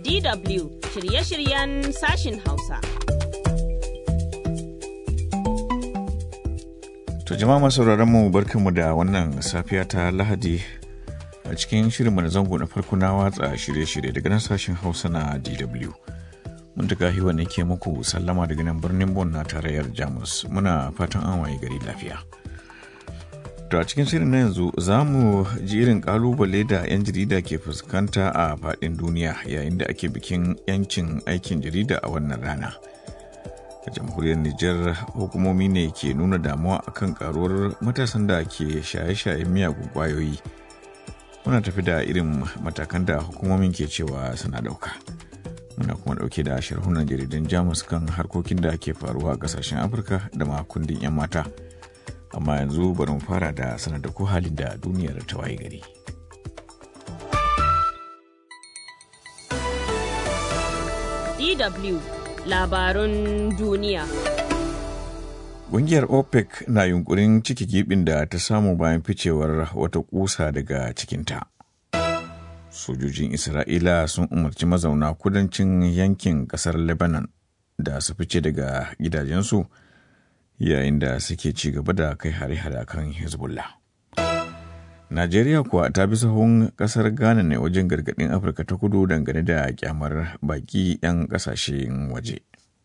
DW shirye-shiryen sashin Hausa. To jama'a masu mu barkanmu da wannan safiya ta Lahadi a cikin shirinmu na zango na farko na watsa shirye-shirye daga nan sashen Hausa na DW. Mun taga hiwa ne ke muku sallama daga nan birnin Bon na tarayyar Jamus. Muna fatan an waye gari lafiya. To a cikin shirin na yanzu za mu ji irin kalubale da 'yan jarida ke fuskanta a faɗin duniya yayin da ake bikin 'yancin aikin jarida a wannan rana. A jamhuriyar Nijar hukumomi ne ke nuna damuwa akan karuwar matasan da ke shaye-shayen miyagun kwayoyi. Muna tafi da irin matakan da hukumomin ke cewa suna ɗauka. Muna kuma ɗauke da sharhunan jaridan Jamus kan harkokin da ke faruwa a ƙasashen Afirka da ma kundin 'yan mata. amma yanzu bari mu fara da sanar da ko halin da duniyar ta waye gari. DW labarun duniya. Ƙungiyar OPEC na yunkurin ciki gibin da ta samu bayan ficewar wata kusa daga cikinta. Sojojin Isra'ila sun umarci mazauna kudancin yankin ƙasar Lebanon da su fice daga gidajensu. yayin da suke ci gaba da kai hare-hare kan hezbollah najeriya kuwa ta bi sahun kasar ghana ne wajen gargadin afirka ta kudu dangane da kyamar baki 'yan kasashen waje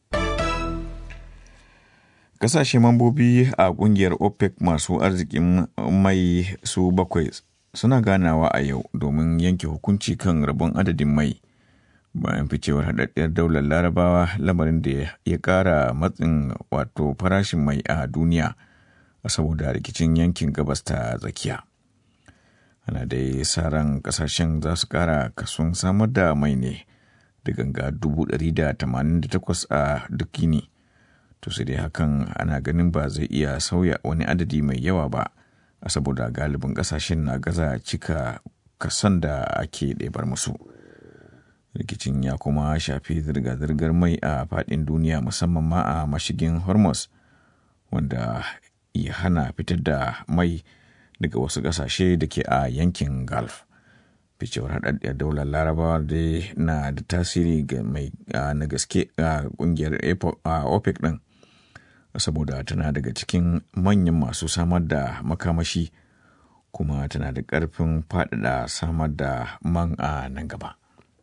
kasashe mambobi a kungiyar opec masu arzikin mai su bakwai suna ganawa a yau domin yanke hukunci kan rabon adadin mai bayan ficewar haɗaɗɗiyar daular larabawa lamarin da ya ƙara matsin wato farashin mai a duniya saboda rikicin yankin gabas ta tsakiya ana dai sa ran ƙasashen za su ƙara kason samar da mai ne da ganga 188 a duk yini to sai dai hakan ana ganin ba zai iya sauya wani adadi mai yawa ba saboda galibin ƙasashen na gaza cika kason da ake ɗebar musu. rikicin ya kuma shafi zirga-zirgar mai a faɗin duniya musamman ma a mashigin hormuz wanda ya hana fitar da mai daga wasu ƙasashe da ke a yankin gulf ficewar haɗaɗɗiyar daular larabawa dai na da tasiri ga mai na gaske a ƙungiyar opec ɗin saboda tana daga cikin manyan masu samar da makamashi kuma tana da ƙarfin faɗaɗa samar da man a nan gaba.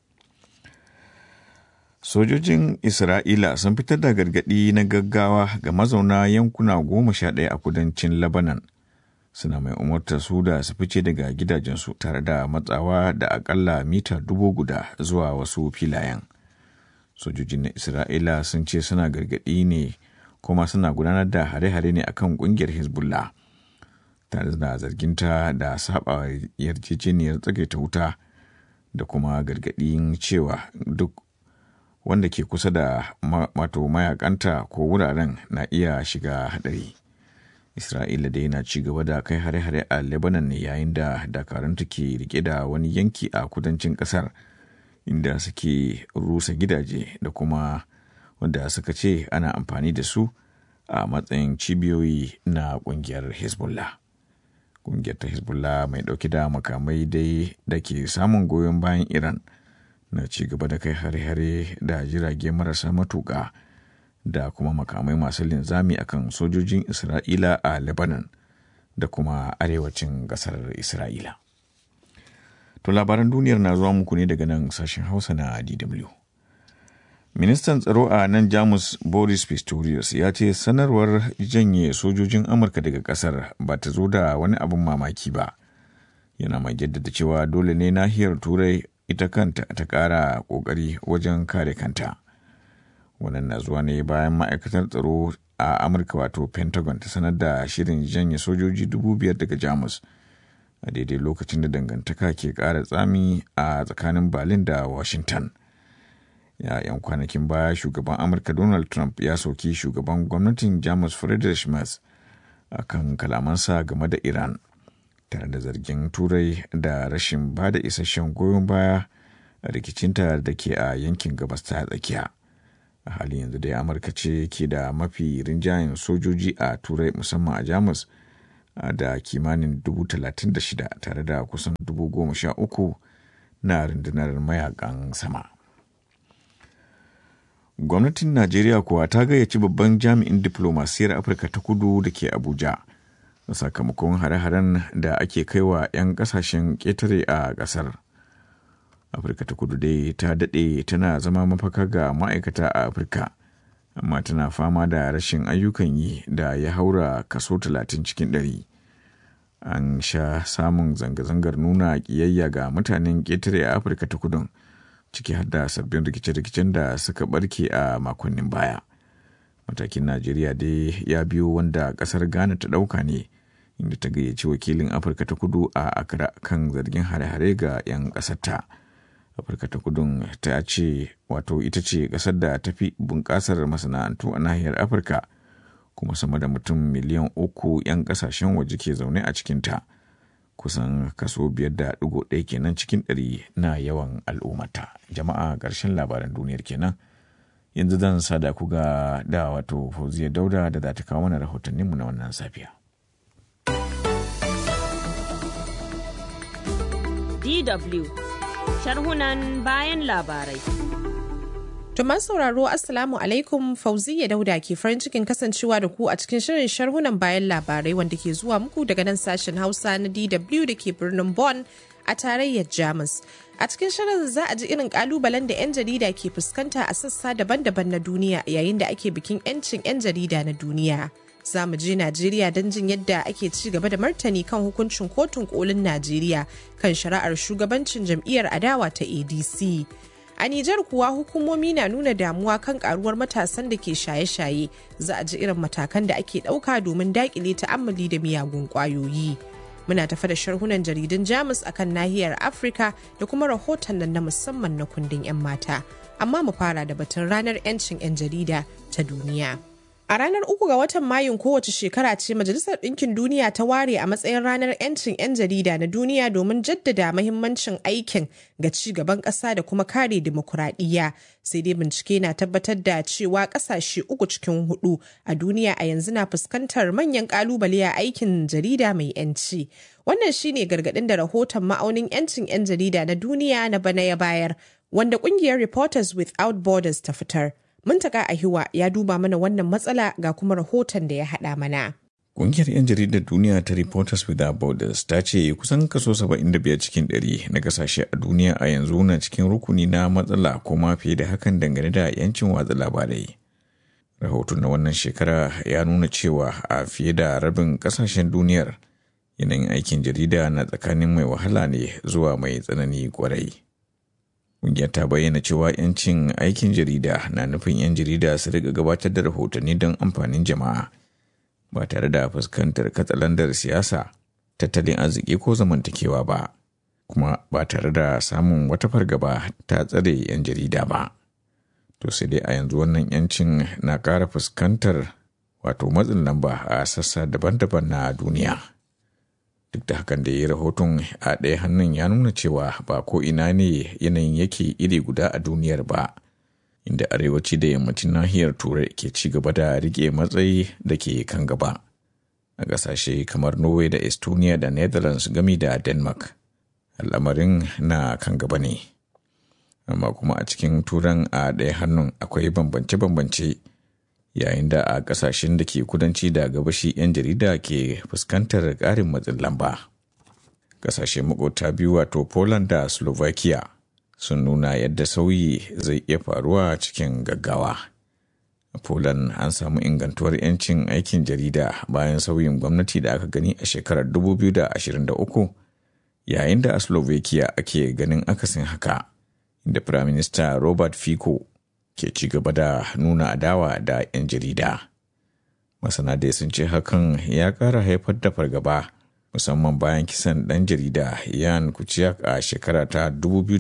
Sojojin Isra'ila sun fitar da gargaɗi na gaggawa ga mazauna yankuna goma sha ɗaya a kudancin Lebanon. Suna mai umartar su da su fice daga gidajensu tare da matsawa da akalla mita dubu guda zuwa wasu filayen. Sojojin na Isra'ila sun ce suna gargaɗi ne kuma suna gudanar da hare-hare ne akan ƙungiyar Hezbollah. Tare da zarginta da saba yarjejeniyar tsagaita wuta da kuma gargaɗin cewa duk wanda ke kusa da wato mayakanta ko wuraren na iya shiga hadari. Isra'ila dai na ci gaba da kai hare-hare a Lebanon ne yayin da dakaranta ke rike da wani yanki a kudancin kasar inda suke rusa gidaje da kuma wanda suka ce ana amfani da su a matsayin cibiyoyi na kungiyar Hezbollah. Kungiyar ta Hezbollah mai dauke da makamai dai da ke samun goyon bayan Iran. na ci gaba da kai hare-hare da jirage marasa matuƙa da kuma makamai masu linzami akan sojojin Isra'ila a Lebanon da kuma arewacin ƙasar Isra'ila. To labaran duniyar na zuwa muku ne daga nan sashen Hausa na DW. Ministan tsaro a nan Jamus Boris Pistorius ya ce sanarwar janye sojojin Amurka daga ƙasar ba ta zo da wani abin mamaki ba. Yana mai jaddada cewa dole ne nahiyar Turai ita kanta ta ƙara ƙoƙari wajen kare kanta. Wannan na zuwa ne bayan ma'aikatar tsaro a Amurka wato Pentagon ta sanar da shirin janye sojoji dubu biyar daga Jamus a daidai lokacin da dangantaka ke ƙara tsami a tsakanin Berlin da Washington. Ya 'yan kwanakin baya shugaban Amurka Donald Trump ya soki shugaban gwamnatin Jamus Friedrich Merz a kan kalamansa game da Iran. tare da zargin turai da rashin ba da isasshen goyon baya a rikicinta da ke a yankin gabas ta tsakiya a halin yanzu dai amurka ce ke da mafi rinjayen sojoji a turai musamman a jamus da kimanin dubu talatin da shida tare da kusan dubu goma sha uku na rundunar mayakan sama gwamnatin najeriya kuwa ta gayyaci babban jami'in diplomasiyar afirka ta kudu da ke abuja sakamakon hare-haren da ake kaiwa 'yan kasashen ƙetare a ƙasar afirka ta kudu dai ta daɗe tana zama mafaka ga ma'aikata a afirka amma tana fama da rashin ayyukan yi da ya haura kaso 30 cikin ɗari. an sha samun zanga-zangar nuna ƙiyayya ga mutanen ƙetare a afirka ta kudun ciki har da sabbin rikice-rikicen da suka barke a makonnin baya matakin najeriya dai ya biyo wanda ƙasar ghana ta ɗauka ne inda ta gayyaci wakilin afirka ta kudu a accra kan zargin hare-hare ga 'yan ƙasarta afirka ta kudun ta ce wato ita ce ƙasar da ta fi bunƙasar masana'antu a nahiyar afirka kuma sama da mutum miliyan uku 'yan kasashen waje ke zaune a cikinta kusan kaso biyar da ɗigo ɗaya kenan cikin ɗari na yawan al'ummata jama'a ƙarshen labaran duniyar kenan yanzu zan sada ku ga da wato fauziya dauda da za ta kawo mana rahotanninmu na wannan safiya DW sharhunan bayan labarai Tuma sauraro Assalamu alaikum Fauziya Dauda ke farin cikin kasancewa da ku a cikin shirin sharhunan bayan labarai wanda ke zuwa muku daga nan sashen Hausa na DW da ke birnin Bonn a tarayyar Jamus. A cikin shirin za a ji irin kalubalen da 'yan jarida ke fuskanta a sassa daban-daban na duniya yayin da ake bikin 'yancin 'yan jarida na duniya. Za mu je Najeriya don jin yadda ake ci gaba da martani kan hukuncin kotun kolin Najeriya kan shari'ar shugabancin jam'iyyar adawa ta ADC. A Nijar kuwa hukumomi na nuna damuwa kan karuwar matasan da ke shaye-shaye za a ji irin matakan da ake ɗauka domin daƙile ta'ammali da miyagun ƙwayoyi. Muna tafa da sharhunan jaridun Jamus akan nahiyar Afirka da kuma rahoton nan na musamman na kundin 'yan mata. Amma mu fara da batun ranar 'yancin 'yan jarida ta duniya. A ranar uku ga watan Mayun kowace shekara ce Majalisar Ɗinkin Duniya ta ware a matsayin ranar 'yancin 'yan jarida na duniya domin jaddada mahimmancin aikin ga ci gaban ƙasa da kuma kare dimokuraɗiyya. Sai dai bincike na tabbatar da cewa ƙasashe uku cikin hudu a duniya a yanzu na fuskantar manyan ƙalubale a aikin jarida mai 'yanci. Wannan shine gargaɗin da rahoton ma'aunin 'yancin 'yan jarida na duniya na bana ya bayar, wanda ƙungiyar Reporters Without Borders ta fitar. Muntaka Ahiwa ya duba mana wannan matsala ga kuma rahoton da ya haɗa mana. Ƙungiyar 'yan jaridar duniya ta Reporters Without Borders ta ce kusan kaso 75 cikin 100 na kasashe a duniya a yanzu na cikin rukuni na matsala ko ma fiye da hakan dangane da 'yancin watsa labarai. Rahoton na wannan shekara ya nuna cewa a fiye da rabin kasashen duniyar yanayin aikin jarida na tsakanin mai wahala ne zuwa mai tsanani kwarai. Ƙungiyar ta bayyana cewa 'yancin aikin jarida na nufin 'yan jarida su riga gabatar da rahotanni don amfanin jama'a ba tare da fuskantar katsalandar siyasa, tattalin arziki ko zamantakewa ba, kuma ba tare da samun wata fargaba ta tsare 'yan jarida ba. To sai dai a yanzu wannan 'yancin na ƙara fuskantar wato matsin lamba a sassa daban-daban na duniya. duk da hakan da ya rahoton a ɗaya hannun ya nuna cewa ba ko ina ne yanayin yake iri guda a duniyar ba inda arewaci da yammacin nahiyar turai ke ci gaba da rike matsayi da ke kan gaba a ƙasashe kamar norway da estonia da netherlands gami da denmark al'amarin na kan gaba ne amma kuma a cikin turan a ɗaya hannun akwai bambance-bambance yayin da a kasashen da ke kudanci da gabashi 'yan jarida ke fuskantar ƙarin matsin lamba. Kasashe makota biyu wato Poland da Slovakia sun nuna yadda sauyi zai iya faruwa cikin gaggawa. A Poland an samu ingantuwar 'yancin aikin jarida bayan sauyin gwamnati da aka gani a shekarar 2023 yayin da a Slovakia ake ganin akasin haka, inda Firaminista Robert Fico ke ci gaba da nuna adawa da 'yan jarida. Masana dai sun ce hakan ya ƙara haifar da fargaba musamman bayan kisan ɗan jarida Yan Kuciak a shekara ta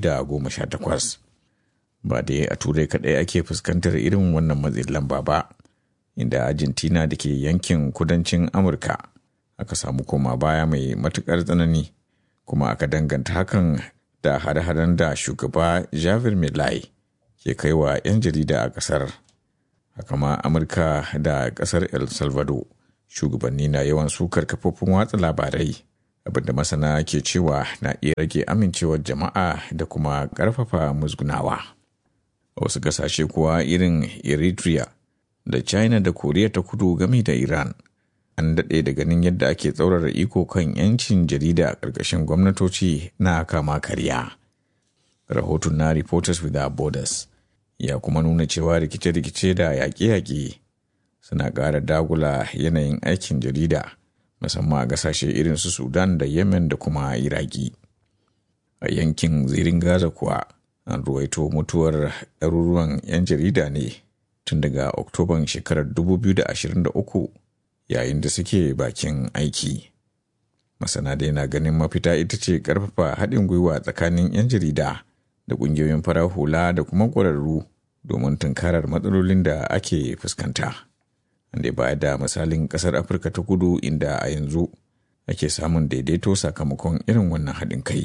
2018. Ba dai a turai kaɗai ake fuskantar irin wannan matsin lamba ba, inda Argentina da ke yankin kudancin Amurka aka samu koma baya mai matuƙar tsanani kuma aka danganta hakan da hare-haren da shugaba Javier Milei ke kai wa 'yan jarida a ƙasar. Haka ma Amurka da ƙasar El Salvador shugabanni na yawan sukar kafofin watsa labarai abinda masana ke cewa na iya rage amincewar jama'a da kuma ƙarfafa musgunawa. a wasu ƙasashe kuwa irin eritrea da china da koriya ta kudu game da iran an daɗe da ganin yadda ake tsaurara iko kan 'yancin jarida a ƙarƙashin gwamnatoci na kama karya rahoton na reporters without borders ya kuma nuna cewa rikice-rikice da yaƙe-yaƙe suna ƙara dagula yanayin aikin jarida musamman a ƙasashe irin su sudan da yemen da kuma iraki a yankin zirin gaza kuwa an ruwaito mutuwar ɗaruruwan 'yan jarida ne tun daga oktoban shekarar 2023 yayin da suke bakin aiki masana dai na ganin mafita ita ce ƙarfafa haɗin gwiwa tsakanin 'yan jarida da ƙungiyoyin farar hula da kuma ƙwararru domin tunkarar matsalolin da ake fuskanta. Wanda baya da misalin ƙasar Afirka ta kudu inda a yanzu ake samun daidaito sakamakon irin wannan haɗin kai.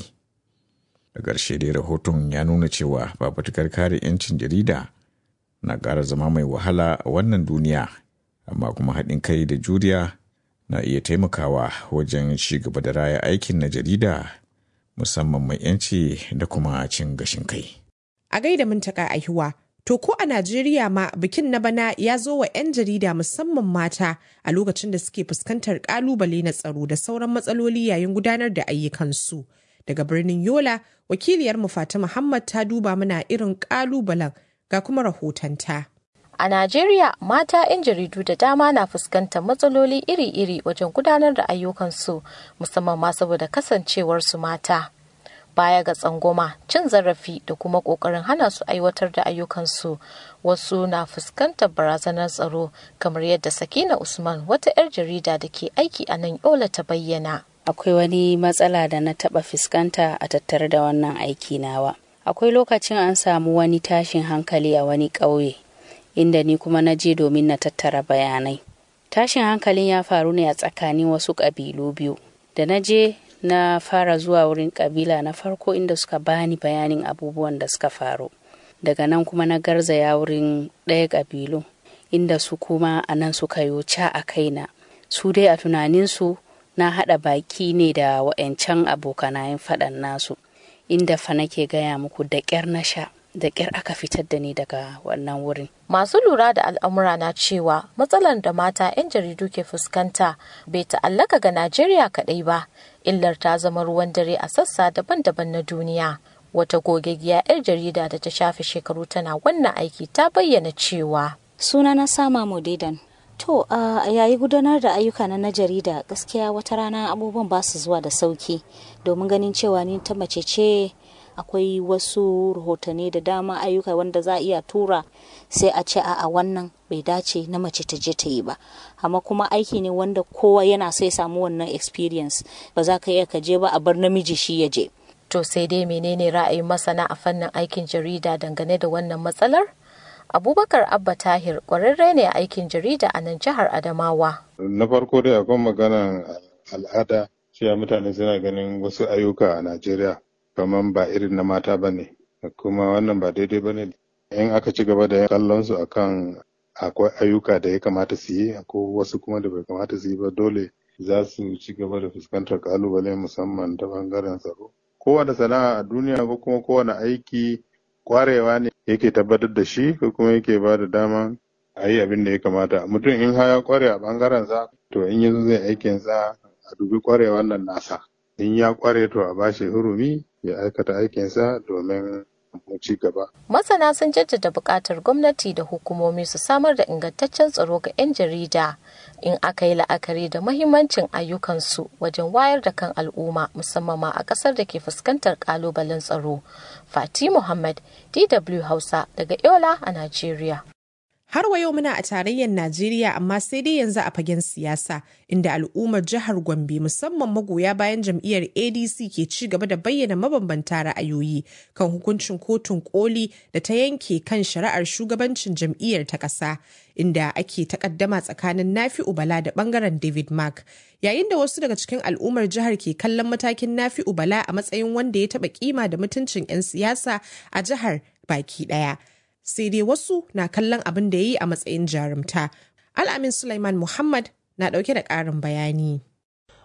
Da ƙarshe dai rahoton ya nuna cewa fafutukar kare 'yancin jarida na ƙara zama mai wahala a wannan duniya, amma kuma haɗin kai da juriya na iya taimakawa wajen ci gaba da raya aikin na jarida musamman mai 'yanci da kuma cin gashin kai. A gaida mintaka aihuwa, to ko a Najeriya ma bikin na bana ya zo wa 'yan jarida musamman mata a lokacin da suke fuskantar kalubale na tsaro da sauran matsaloli yayin gudanar da ayyukansu. Daga birnin Yola, wakiliyar mu Fatima Muhammad ta duba mana irin kalubalen ga kuma rahotonta. A Najeriya, mata 'yan jaridu da dama na fuskantar matsaloli iri-iri wajen gudanar da ayyukansu, musamman ma saboda kasancewarsu mata. Baya ga tsangwama, cin zarafi da kuma ƙoƙarin hana su aiwatar da ayyukansu, wasu na fuskantar barazanar tsaro, kamar yadda Sakina Usman, wata 'yar jarida da ke aiki a nan Yola ta bayyana. Akwai wani matsala da na taɓa fuskanta a tattare da wannan aiki nawa. Akwai lokacin an samu wani tashin hankali a wani ƙauye. inda ni kuma na je domin na tattara bayanai. Tashin hankalin ya faru ne a tsakanin wasu ƙabilu biyu. Da na je na fara zuwa wurin ƙabila na farko inda suka bani bayanin abubuwan da suka faru. Daga nan kuma na garzaya wurin ɗaya ƙabilu inda su kuma a nan suka yi ca a kaina. Su dai a tunaninsu na haɗa baki ne da wa'yancan abokanayen faɗan nasu. Inda fa nake gaya muku da ƙyar na sha. da ƙyar aka fitar da ni daga wannan wurin. Masu lura da al'amura na cewa matsalar da mata 'yan jaridu ke fuskanta bai ta'allaka ga Najeriya kaɗai ba, illar ta zama ruwan dare a sassa daban-daban na duniya. Wata gogaggiya 'yar jarida da ta shafe shekaru tana wannan aiki ta bayyana cewa. Suna na sama Modidan. To, a yayi gudanar da ayyuka na jarida gaskiya wata rana abubuwan ba su zuwa da sauki domin ganin cewa ni ta mace ce akwai wasu rahotanni da dama ayyuka wanda za a iya tura sai a ce a wannan bai dace na mace ta je ta yi ba amma kuma aiki ne wanda kowa yana sai samu wannan experience ba za ka iya ka je ba a bar namiji shi ya je to sai dai menene ra'ayin masana a fannin aikin jarida dangane da wannan matsalar abubakar abba tahir kwararre ne a aikin jarida a nan jihar adamawa na farko dai akwai maganan al'ada cewa mutane suna ganin wasu ayyuka a najeriya kamar ba irin na mata ba ne kuma wannan ba daidai ba ne in aka ci gaba da kallon su akan akwai ayyuka da ya kamata su yi ko wasu kuma da bai kamata su yi ba dole za su ci gaba da fuskantar kalubale musamman ta bangaren tsaro kowane sana'a a duniya ko kuma kowane aiki kwarewa ne yake tabbatar da shi ko kuma yake ba da dama a yi abin da ya kamata mutum in ya kware a bangaren sa to in yanzu zai aikin sa a dubi kwarewan nan nasa in ya kware to a bashi hurumi ya aikata aikinsa domin mu ci gaba. Masana sun jaddada buƙatar gwamnati da hukumomi su samar da ingantaccen tsaro ga 'yan jarida in aka yi la'akari da mahimmancin ayyukansu wajen wayar da kan al'umma musamman ma a ƙasar da ke fuskantar ƙalubalen tsaro. Fati Muhammad, DW Hausa daga Yola a Najeriya. Har wa yau muna a tarayyar Najeriya amma sai dai yanzu a fagen siyasa inda al'ummar jihar Gombe musamman magoya bayan jam'iyyar ADC ke ci gaba da bayyana mabambanta ra'ayoyi kan hukuncin kotun koli da ta yanke kan shari'ar shugabancin jam'iyyar ta ƙasa inda ake takaddama tsakanin Nafi'u Bala da bangaren David Mark yayin da wasu daga cikin al'ummar jihar ke kallon matakin Nafi'u Bala a matsayin wanda ya taɓa kima da mutuncin 'yan siyasa a jihar baki ɗaya. sai dai wasu na kallon abin da ya yi a matsayin jarumta. Al'amin Sulaiman Muhammad na ɗauke da ƙarin bayani.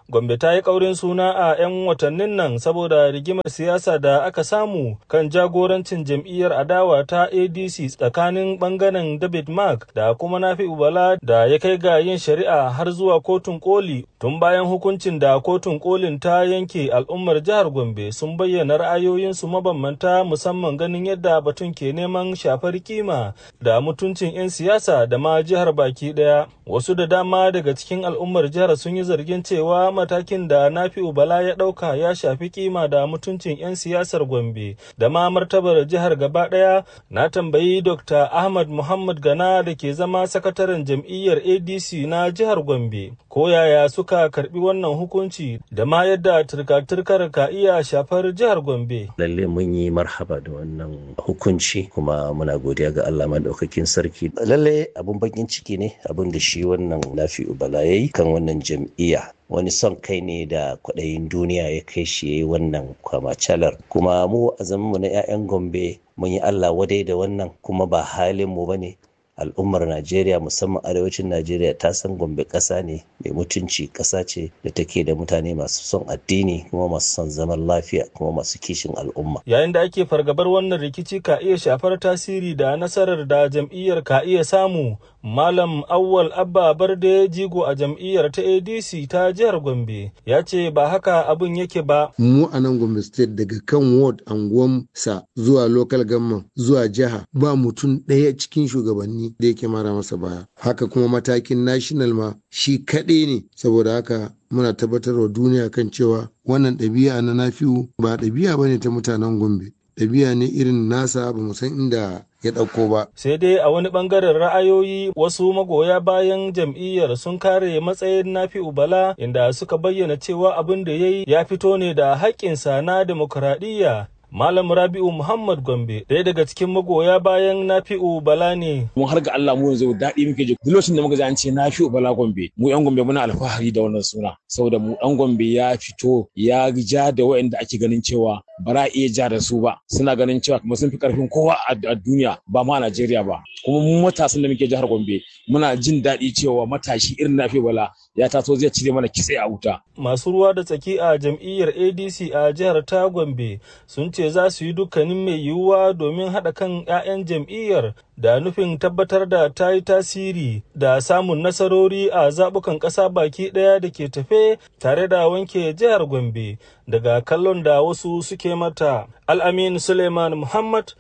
Gombe ta yi ƙaurin suna a 'yan watannin nan saboda rigimar siyasa da aka samu kan jagorancin jam'iyyar adawa ta ADC tsakanin ɓangaren David Mark da kuma Nafi Ubala da ya kai ga yin shari'a har zuwa kotun koli tun bayan hukuncin da kotun kolin ta yanke al'ummar jihar Gombe sun bayyana ra'ayoyinsu mabambanta musamman ganin yadda batun ke neman shafar kima da mutuncin 'yan siyasa da ma jihar baki ɗaya. Wasu da dama daga cikin al'ummar jihar sun yi zargin cewa matakin da Nafi'u Bala ya ɗauka ya shafi kima da mutuncin 'yan siyasar Gombe da ma martabar jihar gaba ɗaya na tambayi Dr. Ahmad Muhammad Gana da ke zama sakataren jam'iyyar ADC na jihar Gombe ko yaya suka karbi wannan hukunci da ma yadda turka-turkar ka iya shafar jihar Gombe. Lalle mun yi marhaba da wannan hukunci kuma muna godiya ga Allah maɗaukakin sarki. Lalle abun bakin ciki ne abin da shi wannan Nafi'u Bala yayi kan wannan jam'iyya wani son kai ne da kwaɗayin duniya ya kai shi ya yi wannan kwamacalar kuma mu a mu na 'ya'yan gombe mun yi allah wadai da wannan kuma ba halin mu bane al'ummar najeriya musamman arewacin najeriya ta san gombe ƙasa ne mai mutunci ƙasa ce da take da mutane masu son addini kuma masu son zaman lafiya kuma masu kishin al'umma yayin da ake fargabar wannan rikici ka iya shafar tasiri da nasarar da jam'iyyar ka iya samu Malam Awwal Abba Barde jigo a jam'iyyar ta ADC ta jihar Gombe ya ce ba haka abin yake ba. Mu a nan Gombe State daga kan ward anguwan sa zuwa local government zuwa jiha ba mutum ɗaya cikin shugabanni da yake mara masa baya. Haka kuma matakin national ma shi kaɗai ne saboda haka muna tabbatar wa duniya kan cewa wannan ɗabi'a na nafiu ba ɗabi'a bane ta mutanen Gombe. Ɗabi'a ne irin nasa ba mu san inda ya ɗauko ba. Sai dai a wani ɓangaren ra'ayoyi wasu magoya bayan jam'iyyar sun kare matsayin Nafi'u Bala inda suka bayyana cewa abin da ya yi ya fito ne da haƙƙinsa na demokuraɗiyya Malam Rabi'u Muhammad Gombe ɗaya daga cikin magoya bayan Nafi'u Bala ne. Mun har ga Allah mu yanzu daɗi muke ji duk lokacin da muka ji an ce Nafi'u Bala Gombe mu yan Gombe muna alfahari da wannan suna saboda mu ɗan Gombe ya fito ya ja da waɗanda ake ganin cewa ba za iya ja da su ba suna ganin cewa kuma sun fi karfin kowa a duniya ba ma a Najeriya ba kuma mu matasan da muke jihar Gombe muna jin daɗi cewa matashi irin Nafi'u Bala ya taso zai cire mana kitse a wuta. Masu ruwa da tsaki a jam'iyyar ADC a jihar ta Gombe sun ce za su yi dukkanin mai yiwuwa domin haɗa kan 'ya'yan jam'iyyar da nufin tabbatar da ta yi tasiri da samun nasarori a zaɓukan ƙasa baki ɗaya da ke tafe tare da wanke jihar Gombe daga kallon da wasu suke mata. Al'amin Suleiman Muhammad,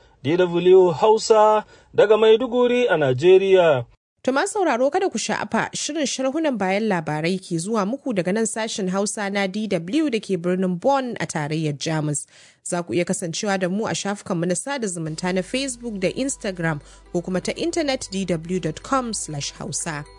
DW Hausa, daga Maiduguri a Najeriya. To ma sauraro kada ku sha'afa shirin sharhunan bayan labarai ke zuwa muku daga nan sashen Hausa na DW da ke birnin Bonn a tarayyar Jamus. Za ku iya kasancewa da mu a shafukanmu na sada zumunta na Facebook da Instagram ko kuma ta intanet dw.com/hausa.